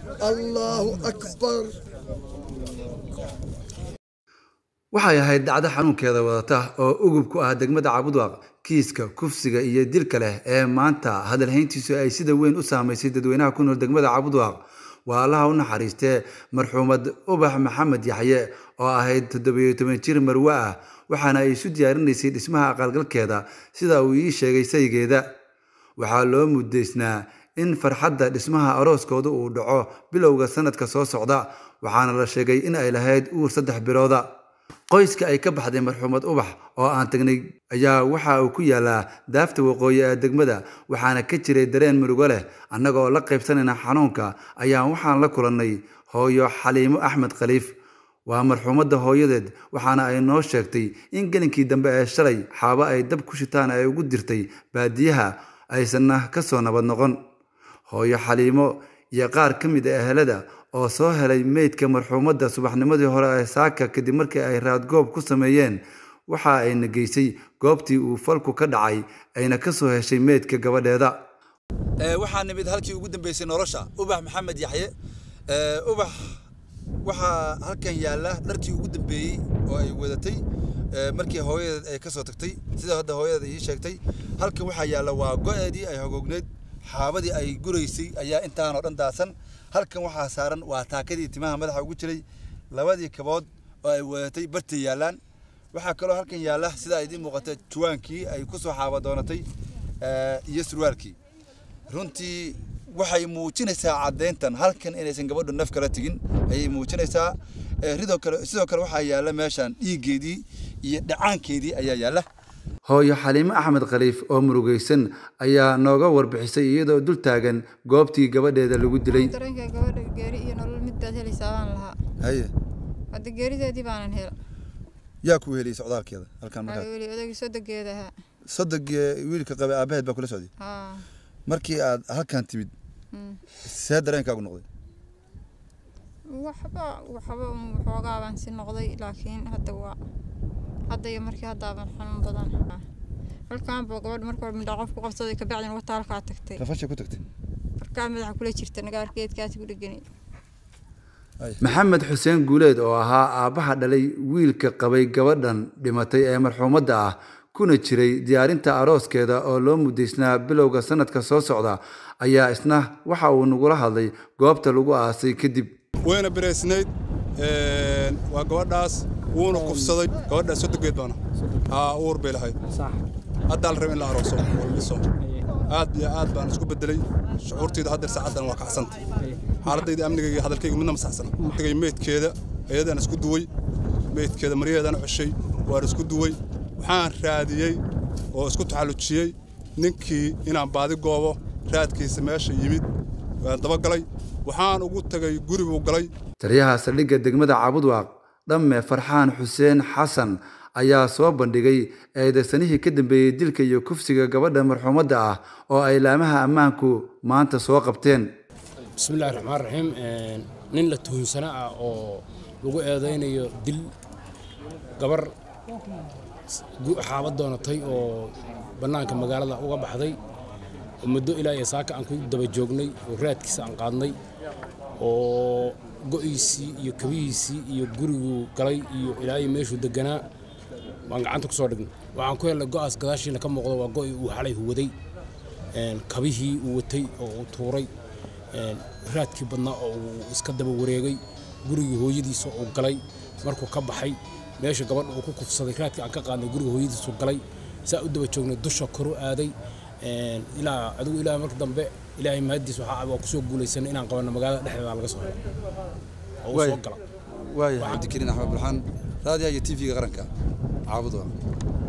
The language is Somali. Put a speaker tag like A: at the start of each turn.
A: الله أكبر
B: waxay ahayd dhacdo xanuunkeeda wadata oo ugub ku ah degmada cabudwaaq kiiska kufsiga iyo dilka leh ee maanta hadalhayntiisu ay sida weyn u saamaysay dadweynaha ku nool degmada cabudwaaq waa allaha u naxariistee marxuumad ubax maxamed yaxye oo ahayd toddobiyo toban jir marwe ah waxaana ay isu diyaarinaysay dhismaha aqalgalkeeda sida uu ii sheegay saygeeda waxaa loo mudaysnaa in farxadda dhismaha arooskooda uu dhaco bilowga sanadka soo socda waxaana la sheegay in ay lahayd uur saddex bilooda qoyska ay ka baxday marxuumad ubax oo aan tagnay ayaa waxa uu ku yaalaa daafta waqooyi ee degmada waxaana ka jiray dareen murugo leh annagoo la qaybsanayna xanuunka ayaan waxaan la kulannay hooyo xaliimo axmed khaliif waa marxuumadda hooyadeed waxaana ay noo sheegtay in gelinkii dambe ee shalay xaabo ay dab ku shitaan ay ugu dirtay baadiyaha aysanna ka soo nabad noqon hooyo xaliimo iyo qaar ka mid a ehelada oo soo helay meydka marxuumadda subaxnimadii hore ee saaka kadib markii ay raadgoob ku sameeyeen waxa ayna geysay goobtii uu falku ka dhacay ayna ka soo heshay meydka gabadheeda waxaa nimid halkii ugu dambeysay nolosha ubax maxamed yaxye ubax waxaa halkan yaalla dharkii ugu dambeeyey oo ay wadatay markii hooyadeed ay ka soo tagtay sida hadda hooyadeed ii sheegtay halkan waxaa yaalla waa go-eedii ay hogoogneyd xaabadii ay guraysay ayaa intaanoo dhan daasan halkan waxaa saaran waa taakadii timaha madaxa ugu jiray labadii kabood oo ay wadatay bartay yaallaan waxaa kaloo halkan yaalla sida idiin muuqata juwaankii ay ku soo xaaba doonatay iyo surwaalkii runtii waxay muujinaysaa caddayntan halkan inaysan gabadhu naf kala tegin ayay muujinaysaa ridoo kale sidoo kale waxaa yaalla meeshan dhiiggeedii iyo dhacaankeedii ayaa yaalla hooyo xaliimo axmed khaliif oo murugaysan ayaa nooga warbixisay iyadoo dul taagan goobtii gabadheeda lagu dilay
C: dareenka gabadha geeri iyo nolol mid baad helaysaa baan lahaa
B: haye
C: hadda geerideedii baanan hela
B: yaa ku heliyay socdaalkeeda halkan
C: waxaa weli odagii sodogeeda ahaa
B: sodog wiilka qabay aabaheed baa kula socday
C: haa
B: markii aad halkan timid see dareenkaagu noqday
C: waxba waxba un waxoogaa baan si noqday laakiin hadda waa hadda iyo markii haddaaban xanuun badan halkaan buu gabadha marka hore midhaa qof ku qabsaday kabacdina wata halkaa tagtay
B: rafasha ku tagtay
C: markaa madaxa kula jirta nagaarkeedkaasi ku dhegani
B: maxamed xuseen guuleed oo ahaa aabbaha dhalay wiilka qabay gabadhan dhimatay ee marxuumadda ah kuna jiray diyaarinta arooskeeda oo loo mudaysnaa bilowga sanadka soo socda ayaa isna waxa uu nagula hadlay goobta lagu aasay kadib
D: wayna biraysnayd waa gabadhaas wuuna kufsaday gabadhaas sodogeed baana haa uur bay lahayd haddaa la raba in la arooso oo la dhiso aad iyo aad baan isku bedelay shucuurtayda haddeer saacaddan waa kacsanta xaaladayda amnigayga hadalkayga midna ma saxsana tagay meydkeeda ayadaan isku duway meydkeeda maryaheedaan ceshay waan isku duway waxaan raadiyey oo isku taxallujiyey ninkii inaan baadi goobo raadkiisa meesha yimid waan dabagalay waxaan ugu tagay guri buu galay
B: taliyaha saldhigga degmada cabudwaaq dhamme farxaan xuseen xasan ayaa soo bandhigay eedaysanihii ka dambeeyey dilka iyo kufsiga gabadha marxuumadda ah oo ay laamaha ammaanku maanta soo qabteen
E: bismillahi raxmaan raxiim nin la tuhunsana ah oo lagu eedaynayo dil gabar xaabad doonatay oo bannaanka magaalada uga baxday oo muddo ilaa iyo saaka aan ku daba joognay oo raadkiisa aan qaadnay oo go'iisii iyo kabihiisii iyo guriguu galay iyo ilaa iyo meeshuu deganaa waan gacanta ku soo dhignay waxaan ku helnay go'aas gadaashiina ka muuqdo waa go'ii uu xalay huwaday kabihii uu watay oo uu tuuray raadkii badnaa oo uu iska daba wareegay gurigii hooyadiisa uu galay markuu ka baxay meesha gabadha uu ku kufsaday raadkii aan ka qaadnay guriga hooyadiisu galay saa u daba joognay dusha koru aaday ilaa adigu ilaa marka dambe ilaahay mahadiis waxaa waa kusoo guulaysanay inaan qabanno magaalada dhexdeeda laga soo helo oo uu soo gala
B: waaya cabdikariin axmed bulxaan raadiyaha iyo tv-ga qaranka caabudwa